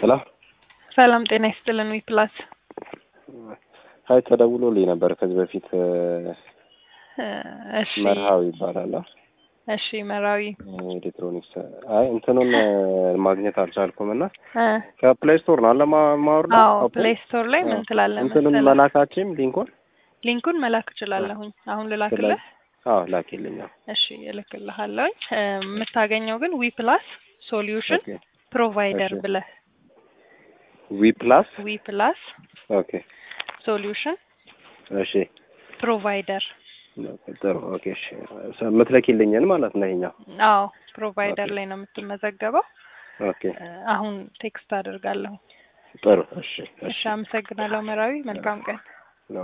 ሄሎ ሰላም ጤና ይስጥልን። ዊ ፕላስ ሀይ ተደውሎልኝ ነበር ከዚህ በፊት እሺ መርሃዊ ይባላል እሺ መራዊ ኤሌክትሮኒክስ አይ እንትኑን ማግኘት አልቻልኩም እና እ ከፕሌይ ስቶር ነው አለ ማ- ማውረድ አዎ ፕሌይ ስቶር ላይ ምን ትላለህ እንትኑን መሰለህ? መላካችም ሊንኩን ሊንኩን መላክ እችላለሁኝ። አሁን ልላክልህ? አዎ ላኪልኝ አዎ። እሺ እልክልሃለሁኝ። እ የምታገኘው ግን ዊ ፕላስ ሶሉሽን ኦኬ ፕሮቫይደር እሺ። ብለህ ዊ ፕላስ ዊ ፕላስ ኦኬ ሶሉሽን እሺ ፕሮቫይደር ጥሩ ኦኬ እሺ የምትለኪልኝን ማለት ነው ይሄኛው አዎ ፕሮቫይደር ኦኬ። ላይ ነው የምትመዘገበው። ኦኬ እ አሁን ቴክስት አደርጋለሁ። ጥሩ እሺ እሺ አመሰግናለሁ መራዊ። መልካም ቀን።